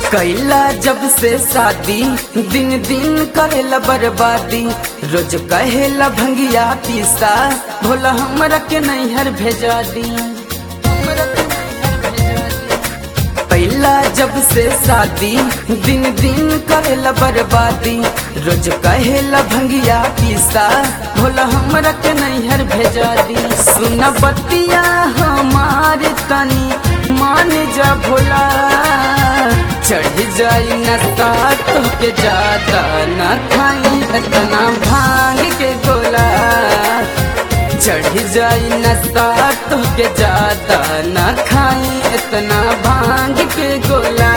कैला जब से शादी दिन दिन करेला बर्बादी रोज कहेला भंगिया पीसा भोला हमरा के नैहर भेजा दी कैला जब से शादी दिन दिन करेला बर्बादी रोज कहेला भंगिया पीसा भोला हमरा के नैहर भेजा दी सुन बतिया हमारे तनी मान जा भोला चढ़ जाई नशा तो के ज्यादा न खाई इतना भांग के गोला चढ़ जाई नशा तो के ज्यादा न खाई इतना भांग के गोला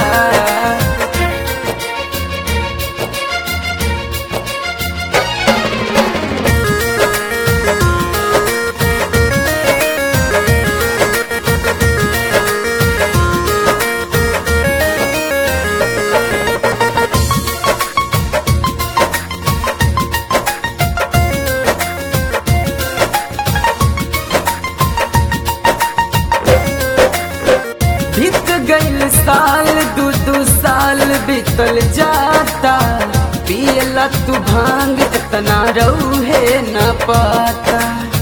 बीत गईल साल दू दू साल बीतल जाता पियला तू भांग इतना रौहे न पाता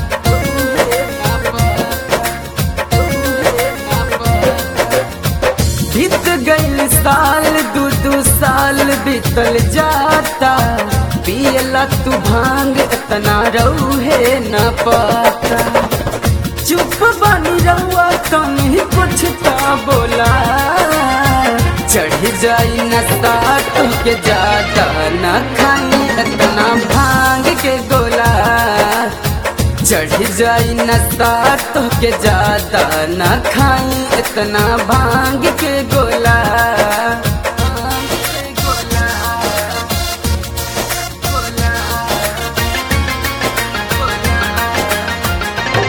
बीत गईल साल दू दू साल बीतल जाता पियला तू भांग इतना रौहे न पाता चुप बनी रहुआ कहीं कुछ ता बोला चढ़ जाई नशा के ज्यादा न खाई इतना भांग के गोला चढ़ जाई नशा के ज्यादा न खाई इतना भांग के गोला भांग के गोला, गोला, गोला।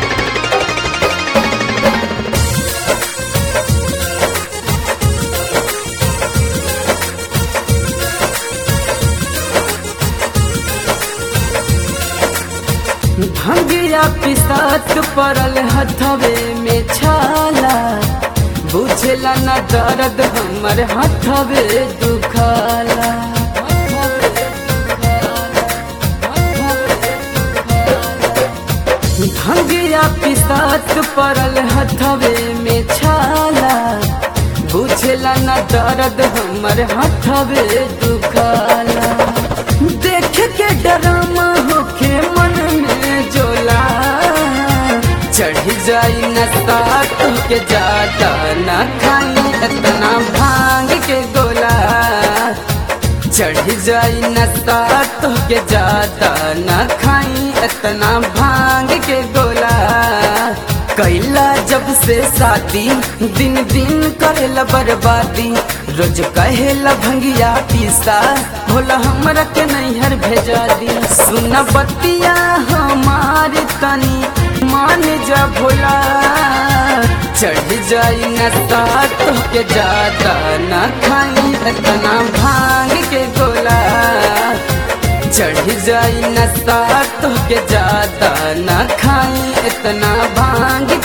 भंगिया पिसात पड़ल हथवे में छाला बुझला न दर्द हमर हथवे दुखाला भंगिया पिसात पड़ल हथवे में छाला बुझला न दर्द हमर हथवे दुखाला देख के डरामा होके मन में जोला चढ़ जाई नशा तो के ज्यादा न खाई इतना भांग के गोला चढ़ जाई नशा तो के ज्यादा न खाई इतना भांग के गोला कैला जब से शादी दिन दिन करेला बर्बादी रोज कहेला भंगिया पीसा भोला हमरा के नैहर भेजा दी सुन बतिया हमारे तनी मान जा भोला चढ़ जाई नशा तो के ज्यादा न खाई इतना भांग के गोला चढ़ जाई नशा तो के ज्यादा न खाई इतना भांग